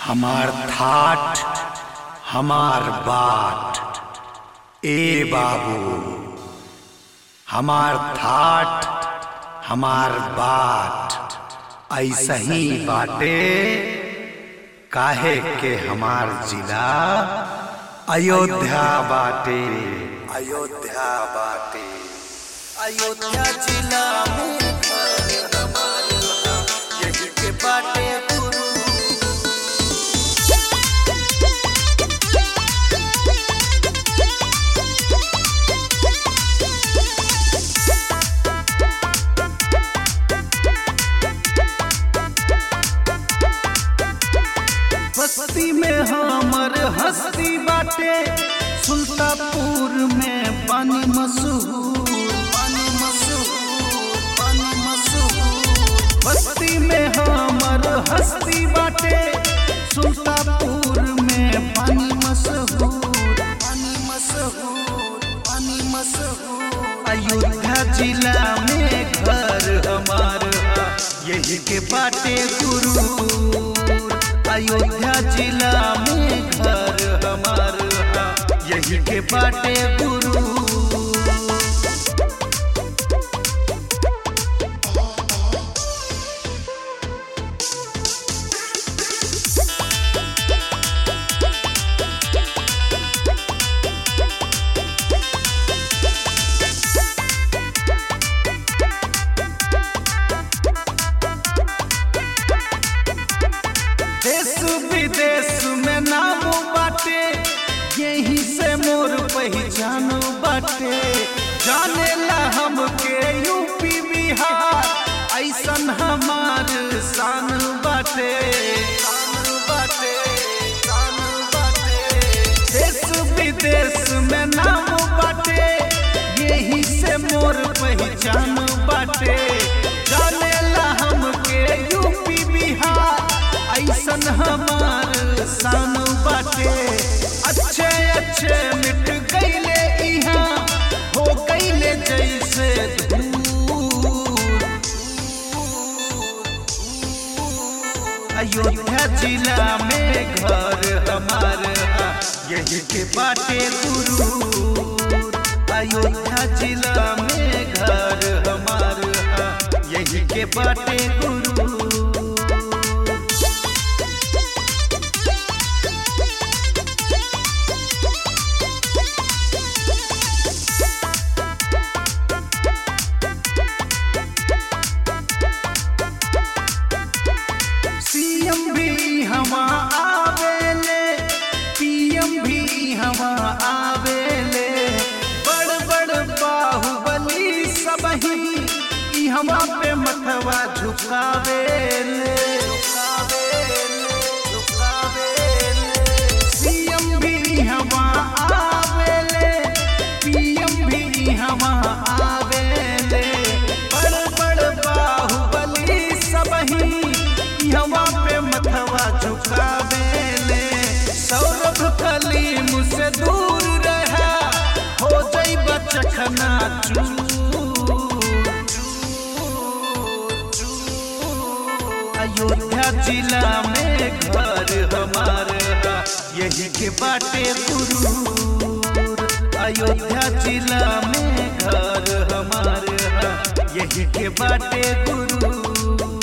हमार थाट हमार बाट ए बाबू हमार थाट हमार बाट ऐसा ही बाटे काहे के हमार जिला अयोध्या बाटे अयोध्या बाटे अयोध्या जिला में घर हमार यही के बाटे गुरु बस्ती में हमर हस्ती बाटे सुल्तापुर में पानी मशहूर पानी मशहूर पानी मशहूर बस्ती में हमर हस्ती बाटे सुल्तापुर में पानी मशहूर पानी मशहूर पानी मशहूर अयोध्या जिला में घर हमार यही के बाटे गुरु अयोध्या जिला में घर हमार यही के बाटे गुरु देश विदेश में नाम बाटे यही से मोर पहचान बाटे जाने ला हमके यूपी बिहार ऐसन हमार शान बाटे शान बाटे शान बाटे देश विदेश में नाम बाटे यही से मोर पहचान बाटे जाने ला हमके यूपी बिहार ऐसन हमार शान बाटे अच्छे अच्छे मिट गईले इहाँ हो गईले जैसे धूल अयोध्या जिला में घर हमार यही के बाटे गुरु अयोध्या जिला में घर हमार यही के बाटे गुरु सीएम भी हवा आवेले पीएम भी हवा आवेले बड़ बड़ बाहुबली सबही ई हवा पे मथवा झुकावेले झुकावेले झुकावेले सीएम भी हवा आवेले पीएम भी हवा आवेले बड़ बड़ बाहुबली सबही हवा पे मथवा झुकावेले सौरभ कलीम से दूर रहा हो जाई बचखना अयोध्या जिला में घर हमार यही के बाटे गुरु अयोध्या जिला में घर हमार यही के बाटे गुरु